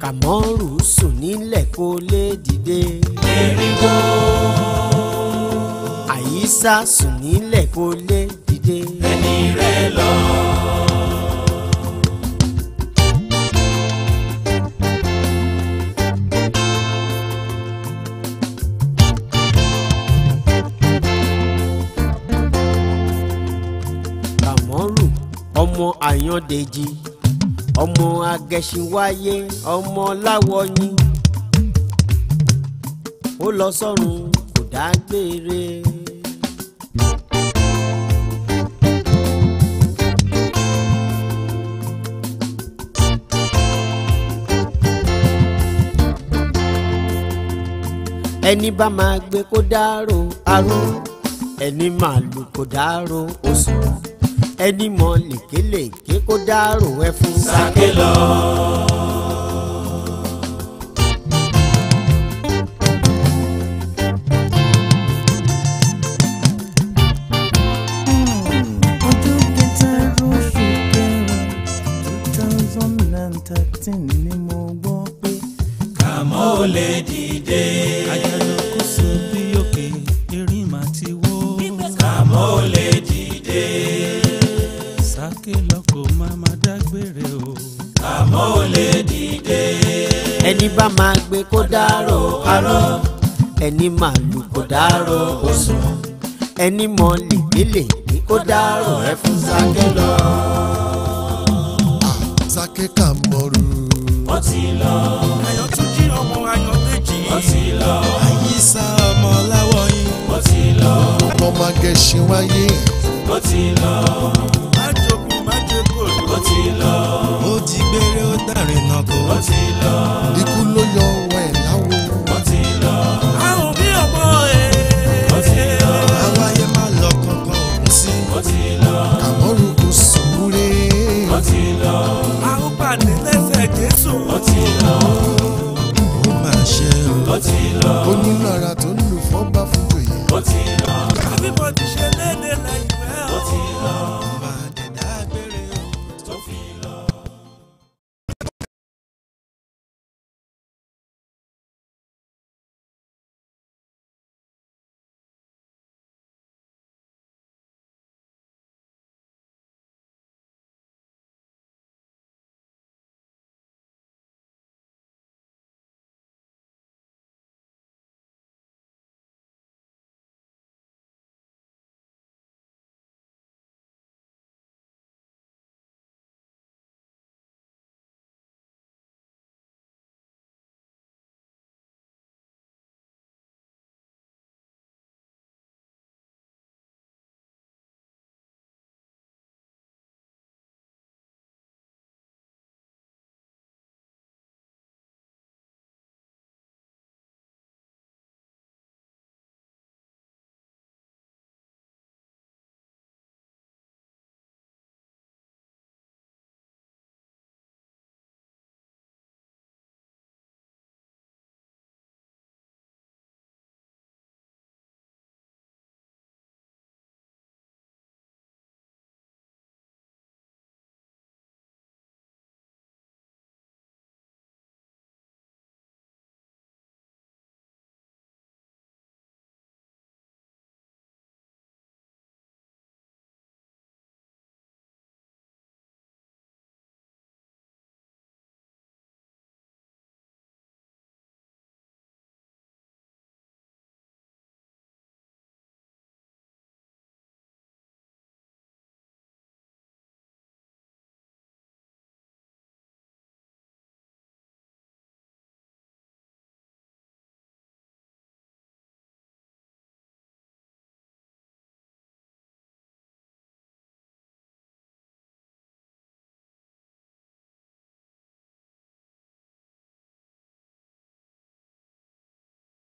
kàmọ́rù sùn nílẹ̀ kó lè dìde. Erinwo. àyíṣà sùn nílẹ̀ kó lè dìde. Ẹni rẹ̀ lọ. kàmọ́rù ọmọ àyàndèjì ọmọ agẹṣinwáyé ọmọ láwọyìn ó lọ sọ́run kò dágbére. ẹni bá máa gbé kó dárò aró ẹni máa lù kó dárò oṣù ẹni mọ lèkélèké kó dárò ẹfun. Sáké lọ. ọjọ́ kẹta oṣù kẹrin two thousand and thirteen ni mo gbọ́ pé Kàmọ́ ò lè dìde. àjànà kò sọ bí òkè erin mà ti wó. Kàmọ́ ò lè dìde. sáké lọkọ̀ máa ma dágbére o. Kàmọ́ ò lè dìde. ẹni bá máa gbé kó dárò aró ẹni máa lù kó dárò oṣù ẹni mọ lèkélèké kó dárò ẹfun. sáké lọ. Sáké Kàmọ́rù. Ó ti lọ. ayọ̀ tún jí ọmọ ayọ̀ méjì. Ó ti lọ. àyíṣà ọmọ láwọ̀ yìí. Ó ti lọ. ọmọ máa gẹṣin wáyé. Ó ti lọ. má jogun má jẹ kòló. Ó ti lọ. ó jí gbére ó dàrin náà kó. Ó ti lọ. Ikú ló yọ ọwọ́ ẹ̀ láwo. Ó ti lọ. àwọn bí ọmọ ẹ̀. Ó ti lọ. àwáyé má lọ kankan òun sí. Ó ti lọ. Kàmọ́rù kò sùúré. Ó ti lọ. àwọn pàdé lẹ́sẹ̀ jésù. Ó ti lọ. ó mà ṣe o. Ó ti lọ. Onílára tó ń lù fọ́nbà fún tòyè. Ó ti lọ. everybody ṣe léde lẹ́yìn rẹ̀ o. Ó ti lọ.